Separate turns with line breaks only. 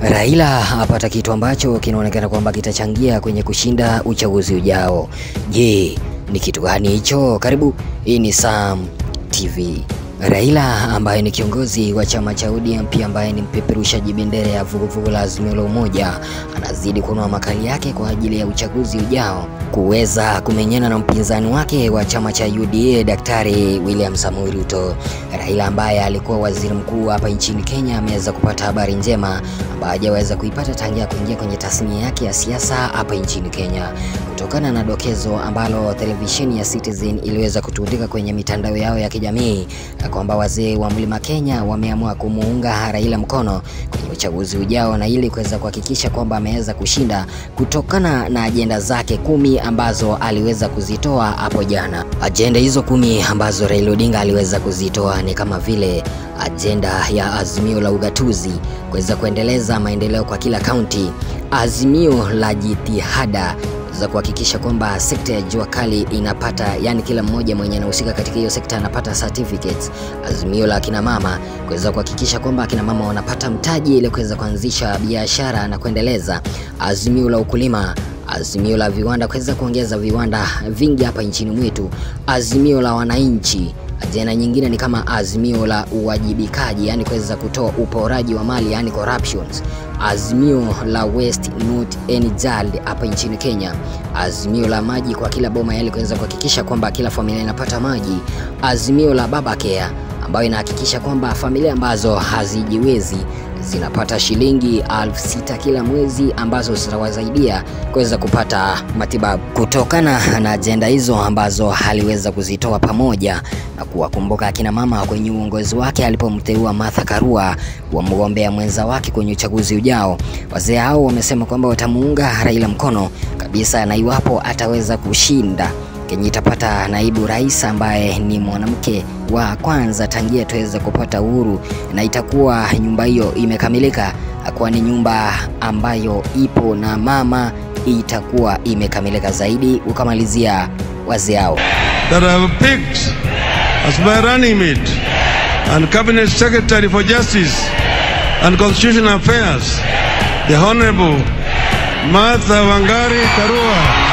Raila apata kitu ambacho kinaonekana kwamba kitachangia kwenye kushinda uchaguzi ujao. Je, ni kitu gani hicho? Karibu, hii ni Sam TV. Raila ambaye ni kiongozi wa chama cha ODM pia ambaye ni mpeperushaji bendera ya vuguvugu la Azimio la Umoja anazidi kunoa makali yake kwa ajili ya uchaguzi ujao kuweza kumenyana na mpinzani wake wa chama cha UDA Daktari William Samoei Ruto. Raila ambaye alikuwa waziri mkuu hapa nchini Kenya ameweza kupata habari njema ambayo hajaweza kuipata tangia kuingia kwenye tasnia yake ya siasa hapa nchini Kenya, kutokana na dokezo ambalo televisheni ya Citizen iliweza kutundika kwenye mitandao yao ya kijamii kwamba wazee wa Mlima Kenya wameamua kumuunga Raila mkono kwenye uchaguzi ujao na ili kuweza kuhakikisha kwamba ameweza kushinda kutokana na ajenda zake kumi ambazo aliweza kuzitoa hapo jana. Ajenda hizo kumi ambazo Raila Odinga aliweza kuzitoa ni kama vile ajenda ya azimio la ugatuzi, kuweza kuendeleza maendeleo kwa kila kaunti, azimio la jitihada za kuhakikisha kwamba sekta ya jua kali inapata, yani kila mmoja mwenye anahusika katika hiyo sekta anapata certificates. Azimio la akina mama kuweza kuhakikisha kwamba akina mama wanapata mtaji ili kuweza kuanzisha biashara na kuendeleza. Azimio la ukulima azimio la viwanda kuweza kuongeza viwanda vingi hapa nchini mwetu, azimio la wananchi. Ajenda nyingine ni kama azimio la uwajibikaji, yani kuweza kutoa uporaji wa mali, yani corruptions. Azimio la waste not any child hapa nchini Kenya, azimio la maji kwa kila boma, yani kuweza kuhakikisha kwamba kila familia inapata maji. Azimio la baba care ambayo inahakikisha kwamba familia ambazo hazijiwezi zinapata shilingi elfu sita kila mwezi ambazo zitawasaidia kuweza kupata matibabu. Kutokana na ajenda hizo ambazo aliweza kuzitoa pamoja na kuwakumbuka akina mama kwenye uongozi wake alipomteua Martha Karua wa mgombea mwenza wake kwenye uchaguzi ujao, wazee hao wamesema kwamba watamuunga Raila mkono kabisa, na iwapo ataweza kushinda Kenya itapata naibu rais ambaye ni mwanamke wa kwanza tangia tuweze kupata uhuru, na itakuwa nyumba hiyo imekamilika, kwani nyumba ambayo ipo na mama itakuwa imekamilika zaidi. Ukamalizia wazee hao
that I have picked as my running mate and cabinet secretary for justice and constitutional affairs the honorable Martha Wangari Karua